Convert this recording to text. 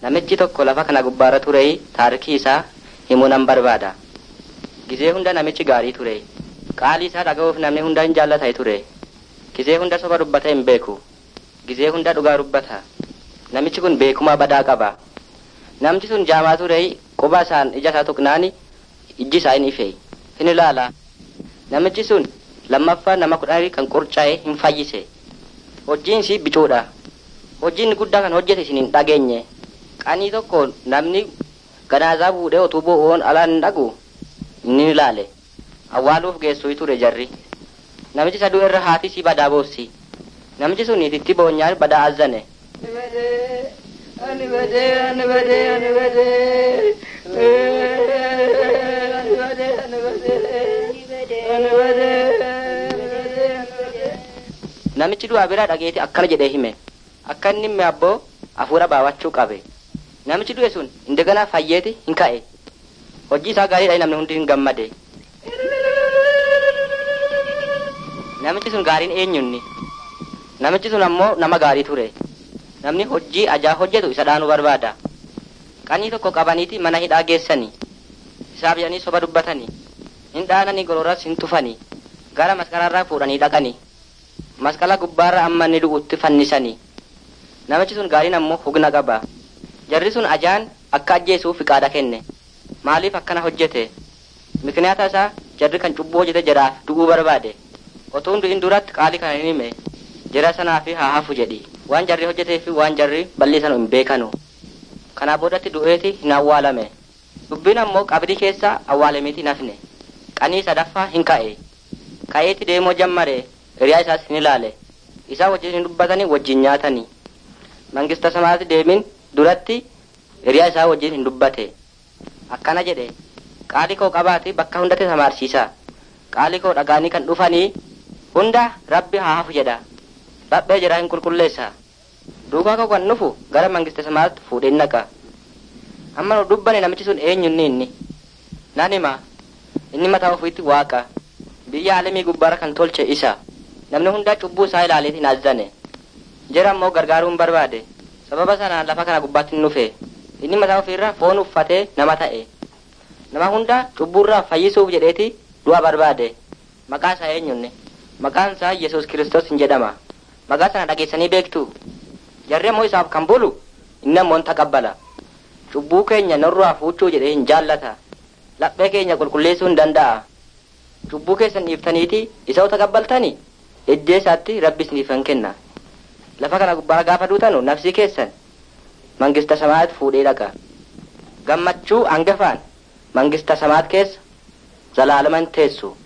Namichi tokko lafa kana gubbaarra ture taarikii isaa himuu nan barbaada. Gizee hunda namichi gaarii ture. Qaalii isaa dhaga'uuf namni hunda hin jaallatay ture. Gizee hunda soba dubbata hin beeku. Gizee hunda dhugaa dubbata. Namichi kun beekumaa badaa qaba. Namti sun jaamaa ture quba isaan ija isaa tuqnaani ijji isaa hin ife. Hin ilaala. Namichi sun lammaffaa nama kudhanii kan qurcaa'e hin fayyise. Hojiin isii bicuudha. Hojiin guddaa kan hojjete isin hin dhageenye. Qanii tokko namni ganaasaa fuudhee utuu bo'oon alaan hin dhagu inni ilaale. Awwaaluuf geessuu ture jarri. Namichi saduu irra haati si badaa boossi. Namichi sun itti boonyaan badaa azzane. Ani badee, ani badee, ani badee. Ani badee, ani badee. Ani badee. Namichi du'aa biraa dhageeti akkana jedhee hime. Akka inni himme abboo hafuura baawachuu qabe. Namichi du'e sun indaganaa fayyeeti hin ka'e. Hojii isaa gaariidha namni hundi hin gammade. Namichi sun gaariin eenyunni? Namichi sun ammoo nama gaarii ture. Namni hojii ajaa hojjetu isa dhaanuu barbaada. Qanii tokko qabaniiti mana hidhaa geessanii. Isaaf jedhanii soba dubbatanii. Hin dhaananii gororas hin tufanii. Gara masqalaarraa fuudhanii dhaqanii. Masqala gubbaarra amma inni du'utti fannisanii. Namichi sun gaariin ammoo hugna qaba. Jarri sun ajaan akka ajjeesuuf fiqaada kenne. Maaliif akkana hojjete? Mikinaata isaa jarri kan cubbuu hojjete jedhaaf du'uu barbaade. Otoo du'in duratti qaalii kana hin hime. Jara sanaaf haa hafu jedhi. Waan jarri hojjetee fi waan jarri balleessan hin beekanu. Kanaa boodatti du'eeti hin awwaalame. Dubbiin ammoo qabdii keessa awwaalamiiti nafne. Qanii sadaffaa hin ka'e. Ka'eeti deemoo jammare hiriyaa isaas hin ilaale. Isaa wajjin hin dubbatanii wajjin nyaatanii. Mangista samaatti deemin duratti hiriyaa isaa wajjin hin dubbate. Akkana jedhe qaalii koo qabaati bakka hundatti samaarsiisa. Qaalii koo dhagaanii kan dhufanii hunda rabbi haa hafu jedha. Rabbee jedhaa hin qulqulleessa. Duukaa koo kan dhufu gara mangista samaatti fuudhee naqa. Amma nu dubbane namichi sun eenyunni inni. Nan hima inni mataa ofiitti waaqa. Biyya alamii gubbaarra kan tolche isa. Namni hundaa cubbuu isaa ilaaleet hin azzane. Jara ammoo gargaaruu hin barbaade. Sababa sanaan lafa kana gubbaatti hin dhufe. Inni mataa ofiirra foon uffatee nama ta'e. Nama hunda cubbuurraa fayyisuuf jedheeti du'a barbaade. Maqaa isaa eenyunne? Maqaan isaa Yesuus Kiristoos hin jedhama. Maqaa sana dhageessanii beektu. Jarri ammoo isaaf kan bulu inni ammoo hin taqabbala. Cubbuu keenya nurraa fuuchuu jedhee hin jaallata. Laphee keenya qulqulleessuu hin danda'a. Cubbuu keessan dhiiftaniiti isa taqabbaltani iddee isaatti rabbi isiniif hin kenna. Lafa kana gubbaa gaafa duutanu nafsi keessan mangista samaat fuudhee dhaqa. Gammachuu hangafaan mangista samaat keessa zalaalaman teessu.